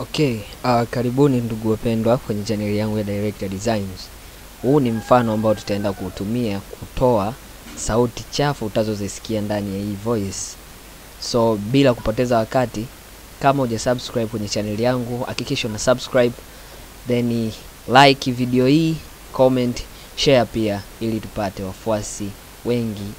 Okay, uh, karibuni ndugu wapendwa kwenye chaneli yangu ya Director Designs. Huu ni mfano ambao tutaenda kuutumia kutoa sauti chafu utazozisikia ndani ya hii voice. So bila kupoteza wakati, kama uja subscribe kwenye chaneli yangu, hakikisha una subscribe then like video hii, comment, share pia ili tupate wafuasi wengi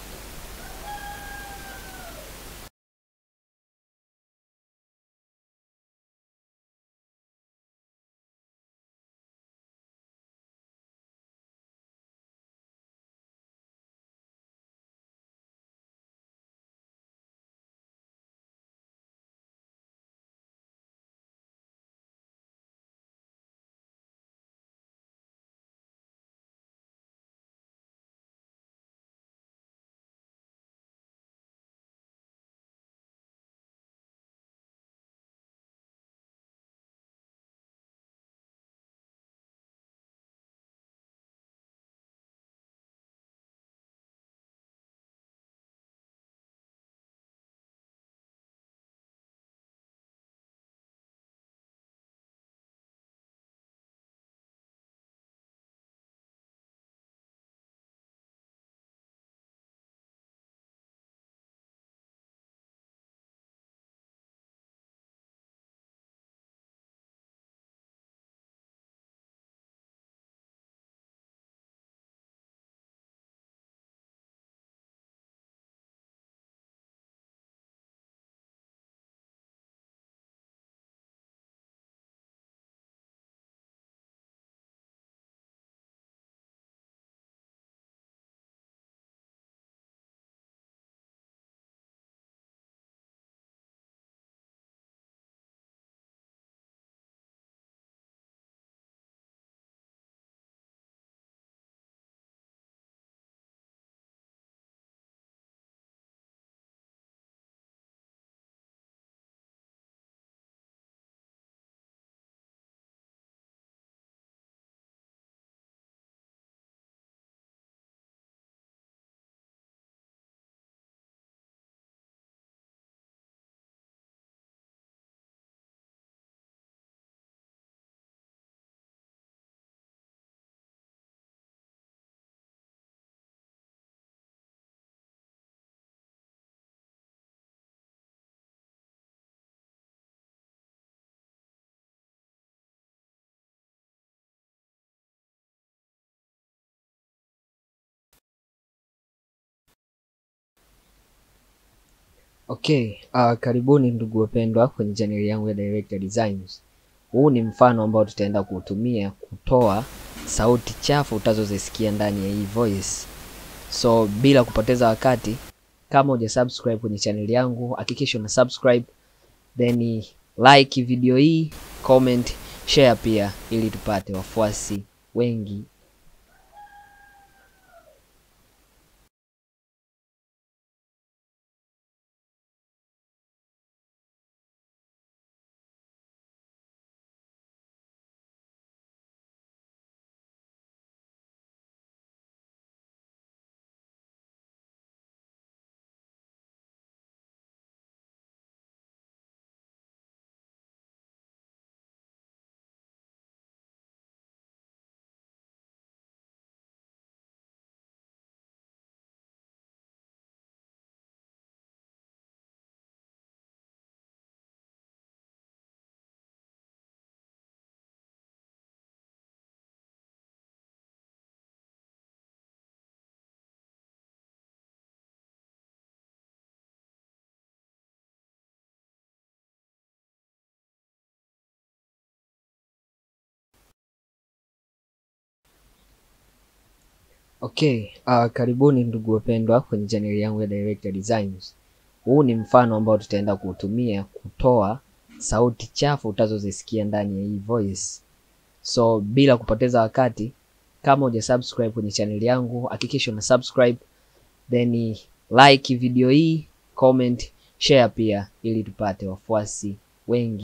Okay, uh, karibuni ndugu wapendwa kwenye chaneli yangu ya Director Designs. Huu ni mfano ambao tutaenda kuutumia kutoa sauti chafu utazozisikia ndani ya hii voice. So bila kupoteza wakati, kama uja subscribe kwenye chaneli yangu, hakikisha una subscribe then like video hii, comment, share pia ili tupate wafuasi wengi Okay, uh, karibuni ndugu wapendwa kwenye chaneli yangu ya Director Designs. Huu ni mfano ambao tutaenda kuutumia kutoa sauti chafu utazozisikia ndani ya hii voice. So bila kupoteza wakati, kama uja subscribe kwenye chaneli yangu, hakikisha una subscribe then like video hii, comment, share pia ili tupate wafuasi wengi.